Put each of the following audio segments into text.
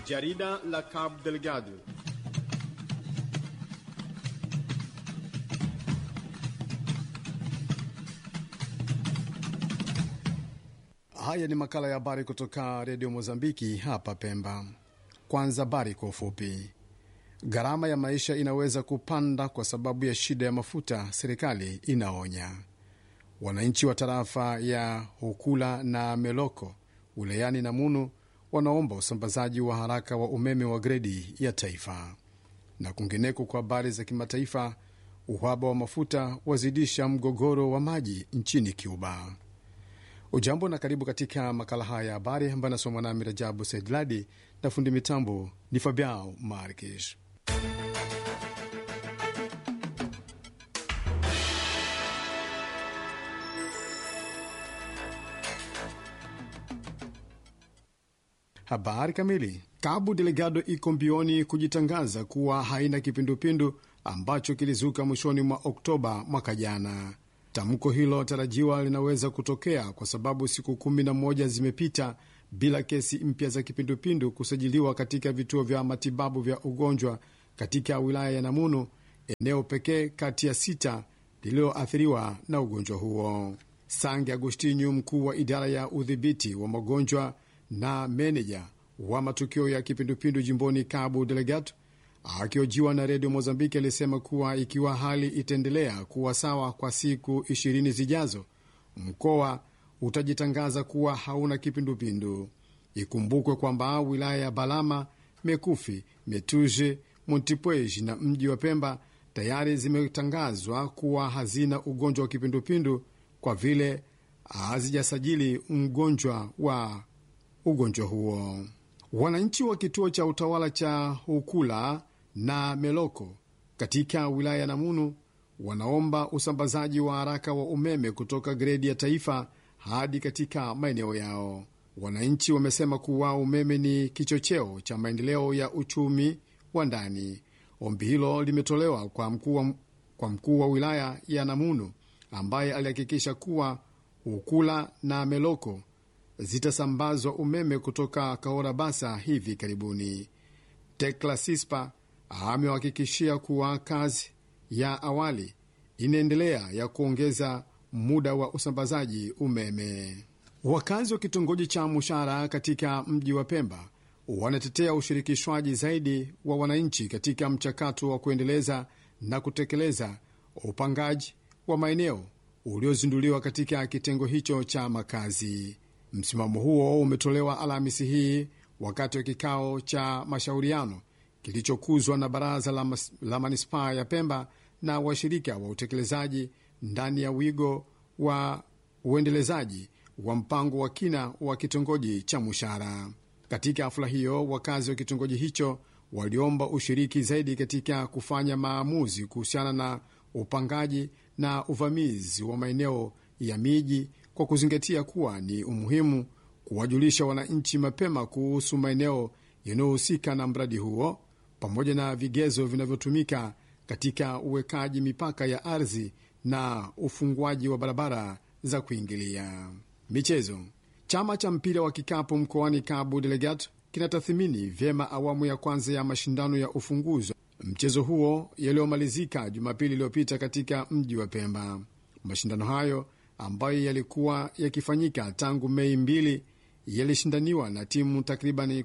Jarida la Cabo Delgado. Haya ni makala ya habari kutoka redio Mozambiki hapa Pemba. Kwanza habari kwa ufupi. Gharama ya maisha inaweza kupanda kwa sababu ya shida ya mafuta, serikali inaonya. Wananchi wa tarafa ya Hukula na Meloko wilayani Namunu wanaomba usambazaji wa haraka wa umeme wa gredi ya taifa. Na kwingineko, kwa habari za kimataifa, uhaba wa mafuta wazidisha mgogoro wa maji nchini Cuba. Ujambo na karibu katika makala haya ya habari ambayo anasomwa nami Rajabu Saidladi na fundi mitambo ni Fabiao Marques. Habari kamili. Cabo Delgado iko mbioni kujitangaza kuwa haina kipindupindu ambacho kilizuka mwishoni mwa Oktoba mwaka jana. Tamko hilo tarajiwa linaweza kutokea kwa sababu siku kumi na moja zimepita bila kesi mpya za kipindupindu kusajiliwa katika vituo vya matibabu vya ugonjwa katika wilaya ya Namunu, eneo pekee kati ya sita lililoathiriwa na ugonjwa huo. Sange Agustinyu, mkuu wa idara ya udhibiti wa magonjwa na meneja wa matukio ya kipindupindu jimboni Cabo Delgado, akiojiwa na redio Mozambiki, alisema kuwa ikiwa hali itaendelea kuwa sawa kwa siku ishirini zijazo, mkoa utajitangaza kuwa hauna kipindupindu. Ikumbukwe kwamba wilaya ya Balama, Mekufi, Metuje, Montipuez na mji wa Pemba tayari zimetangazwa kuwa hazina ugonjwa wa kipindupindu kwa vile hazijasajili mgonjwa wa ugonjwa huo. Wananchi wa kituo cha utawala cha Hukula na Meloko katika wilaya ya Namunu wanaomba usambazaji wa haraka wa umeme kutoka gredi ya taifa hadi katika maeneo yao. Wananchi wamesema kuwa umeme ni kichocheo cha maendeleo ya uchumi wa ndani. Ombi hilo limetolewa kwa mkuu wa, kwa mkuu wa wilaya ya Namunu ambaye alihakikisha kuwa Hukula na Meloko zitasambazwa umeme kutoka Kahora Basa hivi karibuni. Tekla Sispa amewahakikishia kuwa kazi ya awali inaendelea ya kuongeza muda wa usambazaji umeme. Wakazi wa kitongoji cha Mushara katika mji wa Pemba wanatetea ushirikishwaji zaidi wa wananchi katika mchakato wa kuendeleza na kutekeleza upangaji wa maeneo uliozinduliwa katika kitengo hicho cha makazi. Msimamo huo umetolewa Alhamisi hii wakati wa kikao cha mashauriano kilichokuzwa na baraza la, la manispaa ya Pemba na washirika wa utekelezaji ndani ya wigo wa uendelezaji wa mpango wa kina wa kitongoji cha Mushara. Katika hafula hiyo, wakazi wa kitongoji hicho waliomba ushiriki zaidi katika kufanya maamuzi kuhusiana na upangaji na uvamizi wa maeneo ya miji kwa kuzingatia kuwa ni umuhimu kuwajulisha wananchi mapema kuhusu maeneo yanayohusika na mradi huo pamoja na vigezo vinavyotumika katika uwekaji mipaka ya ardhi na ufunguaji wa barabara za kuingilia. Michezo. Chama cha mpira wa kikapu mkoani Cabo Delgado kinatathmini vyema awamu ya kwanza ya mashindano ya ufunguzi mchezo huo yaliyomalizika Jumapili iliyopita katika mji wa Pemba. Mashindano hayo ambayo yalikuwa yakifanyika tangu Mei mbili yalishindaniwa na timu takribani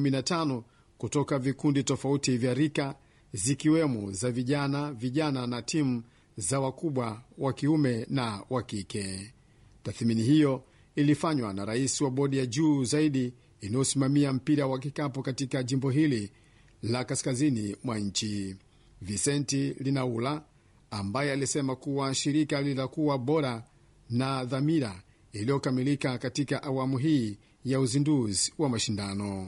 15 kutoka vikundi tofauti vya rika zikiwemo za vijana, vijana na timu za wakubwa wa kiume na wa kike. Tathmini hiyo ilifanywa na rais wa bodi ya juu zaidi inayosimamia mpira wa kikapu katika jimbo hili la kaskazini mwa nchi, Vicenti Linaula, ambaye alisema kuwa shirika litakuwa bora na dhamira iliyokamilika katika awamu hii ya uzinduzi wa mashindano.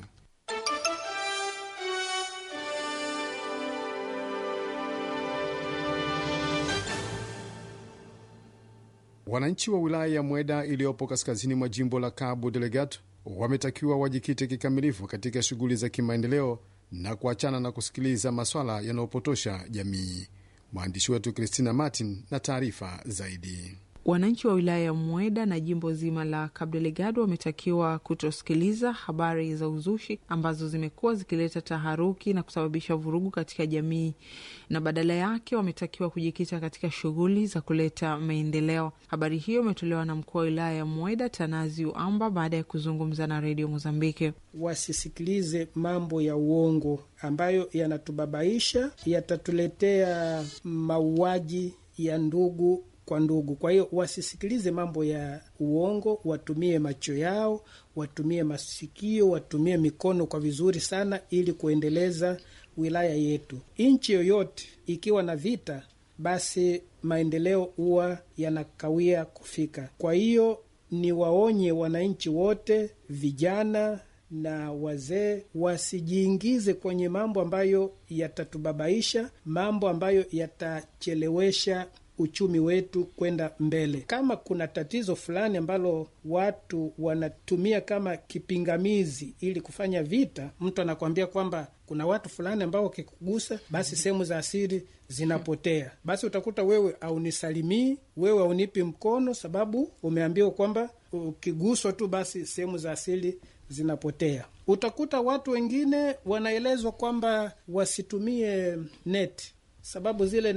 Wananchi wa wilaya ya Mweda iliyopo kaskazini mwa jimbo la Cabo Delgado wametakiwa wajikite kikamilifu katika shughuli za kimaendeleo na kuachana na kusikiliza maswala yanayopotosha jamii. Mwandishi wetu Christina Martin na taarifa zaidi. Wananchi wa wilaya ya Mweda na jimbo zima la Cabo Delgado wametakiwa kutosikiliza habari za uzushi ambazo zimekuwa zikileta taharuki na kusababisha vurugu katika jamii, na badala yake wametakiwa kujikita katika shughuli za kuleta maendeleo. Habari hiyo imetolewa na mkuu wa wilaya ya Mweda Tanazi Uamba baada ya kuzungumza na redio Mozambiki. Wasisikilize mambo ya uongo ambayo yanatubabaisha, yatatuletea mauaji ya ndugu kwa ndugu. Kwa hiyo wasisikilize mambo ya uongo, watumie macho yao, watumie masikio, watumie mikono kwa vizuri sana, ili kuendeleza wilaya yetu. Nchi yoyote ikiwa na vita, basi maendeleo huwa yanakawia kufika. Kwa hiyo ni waonye wananchi wote, vijana na wazee wasijiingize kwenye mambo ambayo yatatubabaisha, mambo ambayo yatachelewesha uchumi wetu kwenda mbele. Kama kuna tatizo fulani ambalo watu wanatumia kama kipingamizi ili kufanya vita, mtu anakuambia kwamba kuna watu fulani ambao wakikugusa, basi sehemu za asili zinapotea. Basi utakuta wewe aunisalimii, wewe aunipi mkono, sababu umeambiwa kwamba ukiguswa tu basi sehemu za asili zinapotea. Utakuta watu wengine wanaelezwa kwamba wasitumie neti, sababu zile